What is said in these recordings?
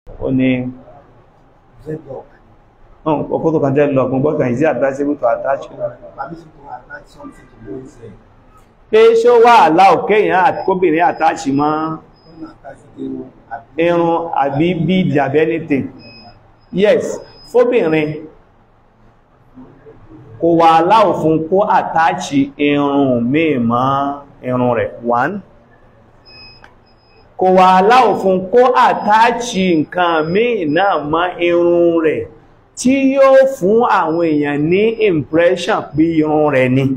ó ní dreadlock ọkọ̀ tó kan jẹ́ lọ gbogbo kan is it advisable to attach permission to attach something to one's hair pé ṣó wà aláò kéèyàn àti kóbìnrin attach mọ́ don't attach irun àbí irun àbí bead àbí anything yes fóbìnrin kò wà aláò fún kó attach irun míì mọ́ irun rẹ̀ one kò wà aláò fún kó attach nǹkan míì náà mọ́ irun rẹ̀ tí yóò fún àwọn èèyàn ní impression pé irun rẹ̀ ni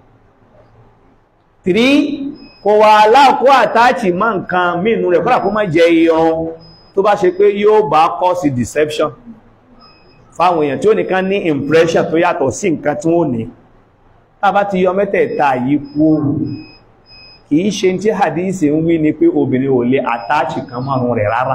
three kò wà aláàkó àtàchì mọ́ nǹkan mínú rẹ̀ kọ́nà kó má jẹ irun tó bá ṣe pé yóò bá cause deception fáwọn èèyàn tí ó nìkan ní impression tó yàtọ̀ sí nǹkan tí wọ́n ní tàbá ti yọ mẹ́tẹ̀ẹ̀ta yìí kú kìí ṣe tí hadith ń wí ni pé obìnrin ò lè àtàchì kan márùn rẹ̀ rárá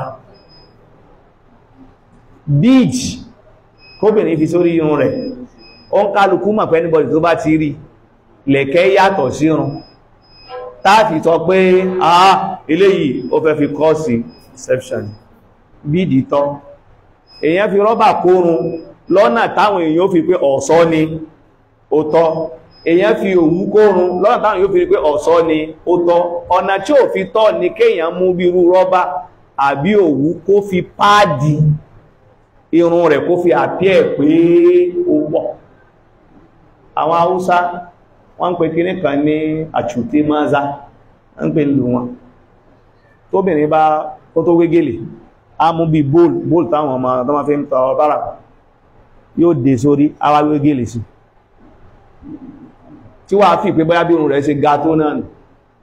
beach kóbìnrin fi sórí irun rẹ̀ ó ń kálukú mọ̀ pé anybody tó bá ti rí lẹ̀kẹ́ yàtọ̀ sí irun táàfì sọ pé àá eléyìí ó fẹ́ fi kọ́ sí deception bídì tọ́ èyàn fi rọ́bà kórun lọ́nà táwọn èèyàn fi pé ọ̀ṣọ́ ni ó tọ́ èyàn fi òwú kórun lọ́nà táwọn èèyàn fi pé ọ̀ṣọ́ ni ó tọ́ ọ̀nà tí ò fi tọ́ ni kéèyàn mú bírú rọ́bà àbí òwú kó fi páàdì irun rẹ̀ kó fi àpíẹ̀ pé ó pọ̀ àwọn haúsá wọ́n ń pè kí ní kan ní àṣùté máza ń pè lù wọn tóbìnrin bá tó tó wégélè á mú bí bóòlù bóòlù táwọn ọmọ tó máa fi ń tọ bára yóò dé sórí àwa wégélè sí tí wàá fi pé bóyá bí irun rẹ̀ ṣe ga tó náà nì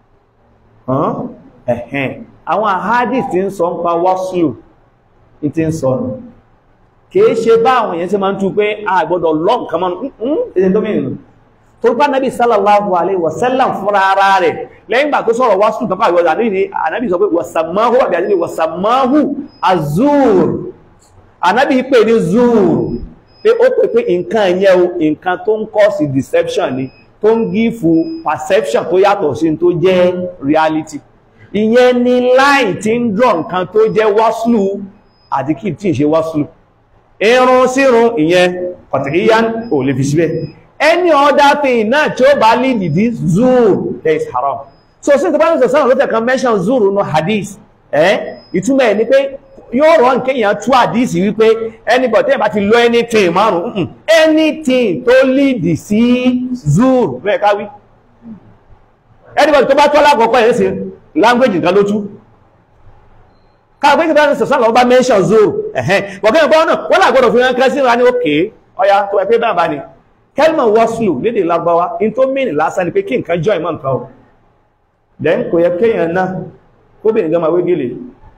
ẹ̀hẹ́n àwọn àhádìs tí ń sọ ń pa wọ́sùlù ní ti ń sọ nù kìí ṣe bá àwọn èèyàn tí ma ń tú pé a gbọ́dọ̀ lọ́n kan mọ́nù ẹ̀sẹ̀ tó mìíràn tó bá nábi sallallahu alaihi wasallam fúnra ara rẹ̀ lẹ́yìn gbà tó sọ̀rọ̀ wásùn kan pàgbọ́ ànábì sọ pé wasamahu àbí àti wasamahu azur ànábì pè ní zur pé ó pè pé nǹkan yẹn o nǹkan tó ń kọ́ sí deception ni tó ń gífù perception tó yàtọ̀ sí tó jẹ́ reality ìyẹn ni láì tí ń draw nǹkan tó jẹ́ wásùlù àti kí tí ń ṣe wásùlù irun sírun ìyẹn kọ̀tìríyàn ò lè fi síbẹ̀ any other thing náà tí ó bá lead this zur there is haram so sí ìtọ́bá ní sọ̀sán ló tẹ̀kan mention zur no hadith ẹ́ ìtumọ̀ ẹ̀ ni pé yóò rọ̀ nkẹ́ èèyàn tú hadith wípé anybody tẹ́yìn bá ti lo anything márùn-ún anything tó lead sí zur bẹ́ẹ̀ káwí anybody tó bá tọ́ lákọ̀ọ́kọ́ ẹ̀ sí language nǹkan ló tú káàkiri ìgbà ní sọ̀sán lọ bá mention zoro ẹ̀hẹ́n wọ̀kẹ́ ìgbà náà wọ́n làgbọ́dọ̀ fi rán kẹ́sí ra ní òkè ọya tó ẹgbẹ́ bá bá ní kelman waslu lédè lágbàwá in tó mìnì lásán ni pé kí nǹkan jọ ìmọ̀ nǹkan o then kò yẹ kéèyàn náà kóbìnrin gan máa wé gèlè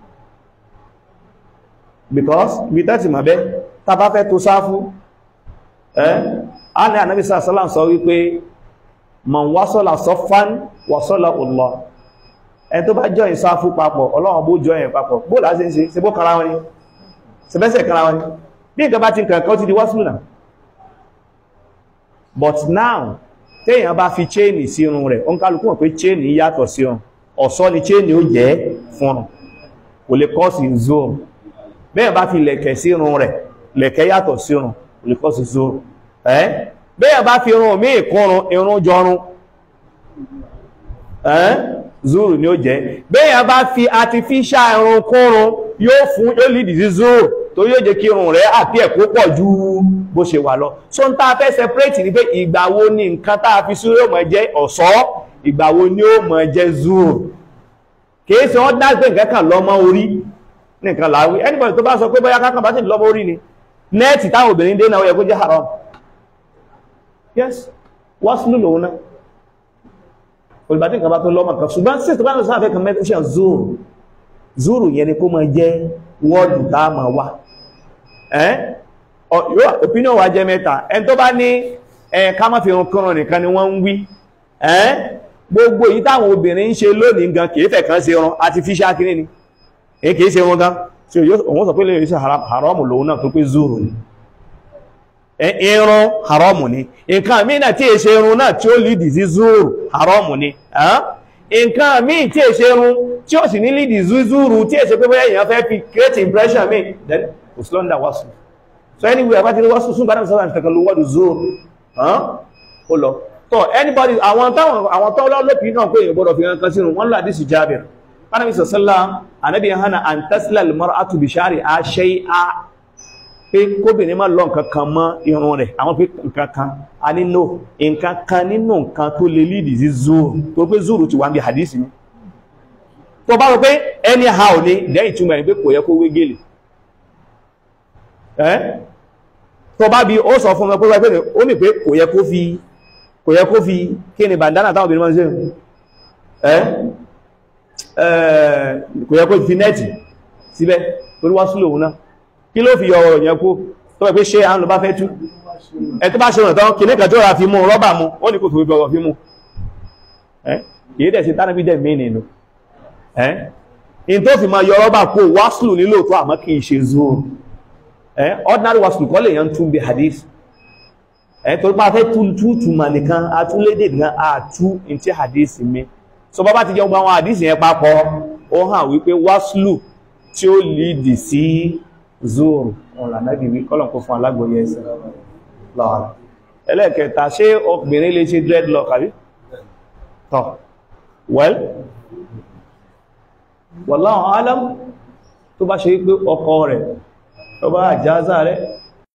because bí tẹ́tì mọ̀ bẹ́ tá bá fẹ́ tó sáfú ẹ́ á ní ànábì sàlám sọ wípé man wasala sọfán wasala Allah ẹni tó bá jọ ìsáfú papọ̀ ọlọ́run bó jọ ẹ̀ papọ̀ bó láti ń ṣe ṣe bó kara wọn ni ṣẹbẹ́sẹ̀ kara wọn ni bí nǹkan bá ti nǹkan kan ti di wọ́sùlù náà but now téèyàn bá fi chain sí irun rẹ̀ ó ń kálukú mọ̀ pé chain yàtọ̀ sí irun ọ̀ṣọ́ ni chain ó jẹ́ fún un kò lè kọ́ sí zoro bẹ́ẹ̀ bá fi lẹ̀kẹ̀ sí irun rẹ̀ lẹ̀kẹ̀ yàtọ̀ sí irun kò lè kọ́ sí zoro ẹ́ bẹ́ẹ̀ bá fi irun míì kúrun irun jọrun ẹ́ zuru ni ó jẹ́ bẹ́yàn bá fi artificial irun kúrun yóò fún yóò lìdì sí zuru tó yóò jẹ́ kí irun rẹ̀ àti ẹ̀kú pọ̀ ju bó ṣe wà lọ so n ta fẹ́ separate ní pé ìgbà wo ni nǹkan tá a fi sí yóò mọ̀ jẹ́ ọ̀ṣọ́ ìgbà wo ni ó mọ̀ jẹ́ zuru kìí ṣe wọ́n dágbé nǹkan kan lọ́mọ orí nìkan láwí anybody tó bá sọ pé bóyá kákan bá sì lọ́mọ orí ni nẹ́ẹ̀tì táwọn obìnrin dé náà ó yẹ kó jẹ́ haram yes wọ́n sínú lòun náà olùbàtí nǹkan bá tó lọ́mọ kan ṣùgbọ́n sí ìtọ́bá náà sáfẹ́ kan mẹ́tíṣàn zuru zuru yẹn ni kó máa jẹ́ wọ́ọ̀dù tá a máa wà ẹ́ yóò opinion wa jẹ́ mẹ́ta ẹni tó bá ní ẹ ká má fi irun kọrùn nìkan ni wọ́n ń wí ẹ́ gbogbo èyí táwọn obìnrin ń ṣe lónìí gan kìí fẹ́ kan ṣe irun artificial kìíní ni èyí kìí ṣe irun gan tí òun sọ pé lè ṣe haramu lòun náà tó pé zuru ni irun haramu ni nǹkan míì náà tí èṣe irun náà tí ó lìdì sí zuru haramu ni nǹkan míì tí èṣe irun tí ó sì ní lead zuzuru tí èsẹ pé bóyá èèyàn fẹ́ fi create impression mi then kò sí lọ́ndà wọ́sù so anyway àpá ti rí wọ́sù sún gbádùn sọ́dọ̀ ìfẹ́kan ló wọ́dù zuru hàn ó lọ so anybody àwọn táwọn àwọn tó lọ́lọ́pì náà pé èèyàn gbọ́dọ̀ fi hàn kan sínú wọ́n lọ àdísì jábìr Ànábì sọ̀sọ́lá ànábì hana an tasla al-mar'atu bi sha'riha shay'a pé kóbìnrin má lọ nǹkan kan mọ́ irun rẹ̀ àwọn pé nǹkan kan a nílò nǹkan kan nínú nǹkan tó lè lídì sí zuru tó pé zuru ti wà ní hadisi ni tó bá rọ pé anyhow ni lẹ́yìn ìtumọ̀ ẹ̀ pé kò yẹ kó wé gèlè ẹ́ tó bá bí ó sọ fún ọmọ pé pé ó mì pé kò yẹ kó fi kò yẹ kó fi kí ni bandana táwọn obìnrin máa ń ṣe ẹ́ kò yẹ kó fi nẹ́ẹ̀tì síbẹ̀ torí wá súlò òun náà kí ló fi yọ ọ̀rọ̀ yẹn kó tó bẹ̀ pé ṣe àwọn ló bá fẹ́ tú ẹ tó bá ṣe rẹ̀ tán kì ní kẹjọ́ ra fi mú rọ́bà mú ó ní kò tó fi ọ̀rọ̀ fi mú ẹ́ kìí dẹ̀ sí tánàbí dẹ̀ mí nínú ẹ́ in tó fi máa yọ rọ́bà kó wáṣlù nílò tó àmọ́ kìí ṣe zoro ẹ́ ordinary wáṣlù kọ́ lè yàn tún bí hadith ẹ́ tó bá fẹ́ tún tútùmà nìkan atúlédè nìkan àtú in tí hadith mi so bá bá ti jẹ́ gbogbo àwọn hadith yẹn papọ̀ ó hàn wípé wáṣlù tí ó lìdì sí zoro ọ̀lànàbì wí kọ́lọ̀ kó fún alágbòye ẹsẹ̀ lọ́wọ́ ẹlẹ́ẹ̀kẹta ṣé obìnrin lè ṣe dreadlock àbí tọ́ well wallahu alam tó bá ṣe pé ọkọ rẹ̀ tó bá àjázà rẹ̀